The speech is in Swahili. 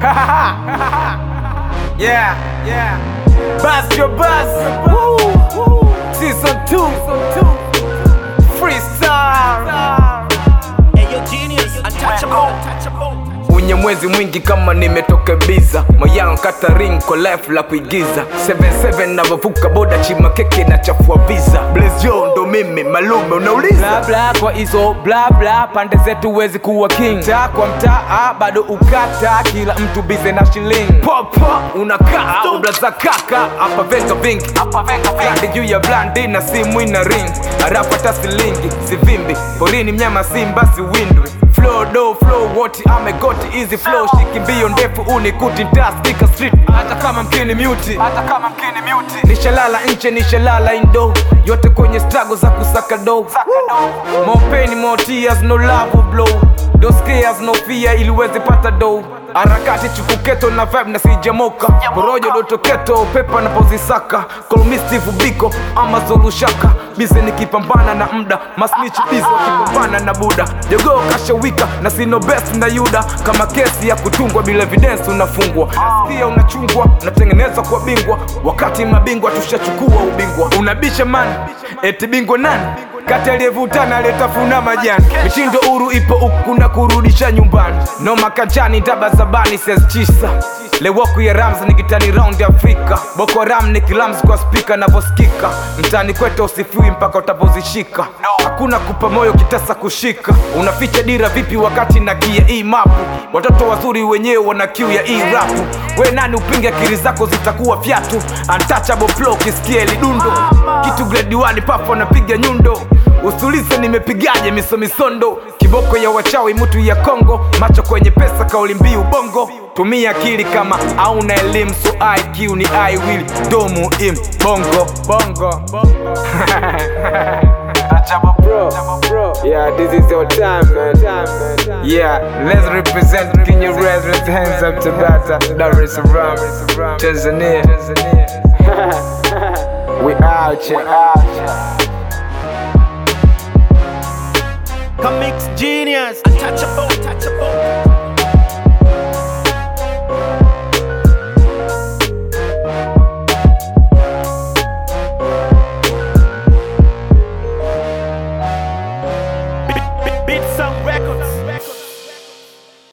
yeah, yeah. Buzz your buzz. Woo. Season 2. Freestyle. Ayo genius, untouchable, untouchable. Unye mwezi mwingi kama nimetoka biza moyao kata ring kwa life la kuigiza 77 navovuka boda chima keke na chafua visa blesio ndo mimi malume unauliza bla bla kwa hizo bla bla pande zetu huwezi kuwa king mtaa kwa mtaa bado ukata kila mtu bize na shilingi popa unakaa ubla za kaka hapa venga vingi blandi juu ya blandi na simu ina ring arapata silingi sivimbi porini mnyama simba siwindwi flow do flow what amegoti easy flow shiki mbio ndefu unikuti ntaspika street hata kama mkini muti hata kama mkini muti nishalala nche nishalala indo yote kwenye strago za kusaka do more pain more tears no love blow no scares no fear ili uweze pata do harakati chukuketo na vibe na sijamoka porojo dotoketo pepa napozisaka kolmistivu biko ama zolushaka bize nikipambana na mda masnichi bize wakipambana na buda jogoo kashawika na sino best na yuda kama kesi ya kutungwa bila evidence unafungwa nasikia unachungwa unatengeneza kwa bingwa wakati mabingwa tushachukua ubingwa unabisha man eti bingwa nani kati aliyevutana aliyetafuna majani mitindo uru ipo huku na kurudisha nyumbani no makanjani daba zabani ses chisa lewoku ya rams ni kitani round ya afrika boko ram ni kilams kwa spika navosikika mtani kwete usifiwi mpaka utapozishika hakuna kupa moyo kitasa kushika unaficha dira vipi wakati na gia hii mapu watoto wazuri wenyewe wana kiu ya hii rapu we nani upinge akili zako zitakuwa fyatu untouchable flow kisikia lidundo kitu grade 1 papo napiga nyundo usulize nimepigaje misomisondo kiboko ya wachawi mutu ya kongo macho kwenye pesa kauli mbiu bongo tumia akili kama auna elimu so iq ni i will do muhimu bongo bongo Achaba bro. Yeah, this is your time, man. Yeah, let's represent Kenya residents. Hands up to Bata, Dar es Salaam, Tanzania. we out here. Comics genius, untouchable, untouchable.